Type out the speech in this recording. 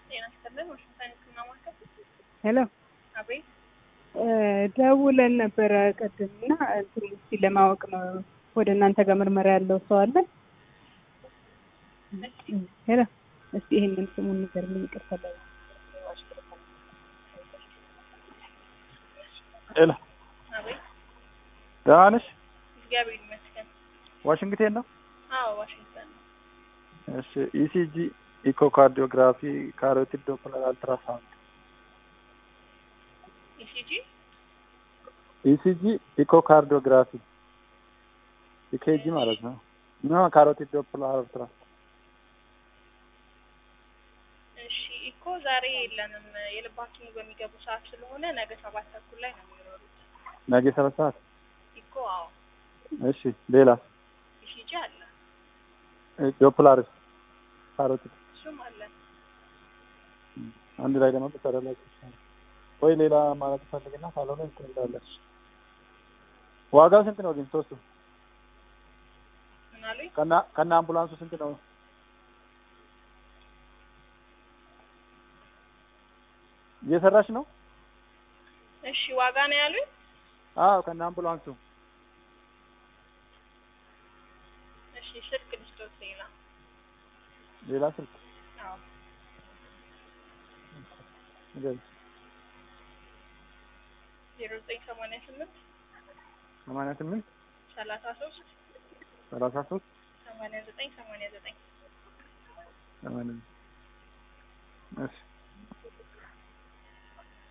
ጤና ይስጥልን። ዋሽንግተን ህክምና ማዕከል። ሄሎ አቤት። ደውለን ነበረ ቅድም እና እንትን እስኪ ለማወቅ ነው ወደ እናንተ ጋር ምርመራ ያለው ሰው አለ? ሄሎ እስቲ ይሄንን ስሙን ንገርልኝ። ይቅርታ ላይ ሄሎ አቤት። ደህና ነሽ? እግዚአብሔር ይመስገን። ዋሽንግተን ነው? አዎ ዋሽንግተን ነው። እሺ ኢሲጂ፣ ኢኮካርዲዮግራፊ፣ ካሮቲድ ዶፕለር፣ አልትራሳውንድ። ኢሲጂ ኢሲጂ፣ ኢኮካርዲዮግራፊ ኢኬጂ ማለት ነው። ኖ ካሮቲድ ዶፕለር፣ አልትራ እሺ። ኢኮ ዛሬ የለንም። የልብ ሐኪሙ በሚገቡ ሰዓት ስለሆነ ነገ ሰባት ተኩል ላይ ነው የሚኖሩት። ነገ ሰባት ሰዓት። ኢኮ አዎ። እሺ ሌላ ኢሲጂ አለ፣ ዶፕላርስ፣ ካሮቲድ እሱም አለ። አንድ ላይ ደግሞ ተሰራላችሁ ወይ ሌላ ማለት ፈልግና ካልሆነ እንትን እንዳለች ዋጋው ስንት ነው ግን ሶስቱ ምን አሉኝ? ከና ከና አምቡላንሱ ስንት ነው? እየሰራሽ ነው? እሺ ዋጋ ነው ያሉኝ። አዎ ከና አምቡላንሱ እሺ ስልክ ልስጦት ሌላ። ሌላ ስልክ አዎ ንገሪኝ። ዜሮ ዘጠኝ ሰማንያ ስምንት ሰማንያ ስምንት ሰላሳ ሶስት ሰላሳ ሶስት ሰማንያ ዘጠኝ ሰማንያ ዘጠኝ ሰማንያ እሺ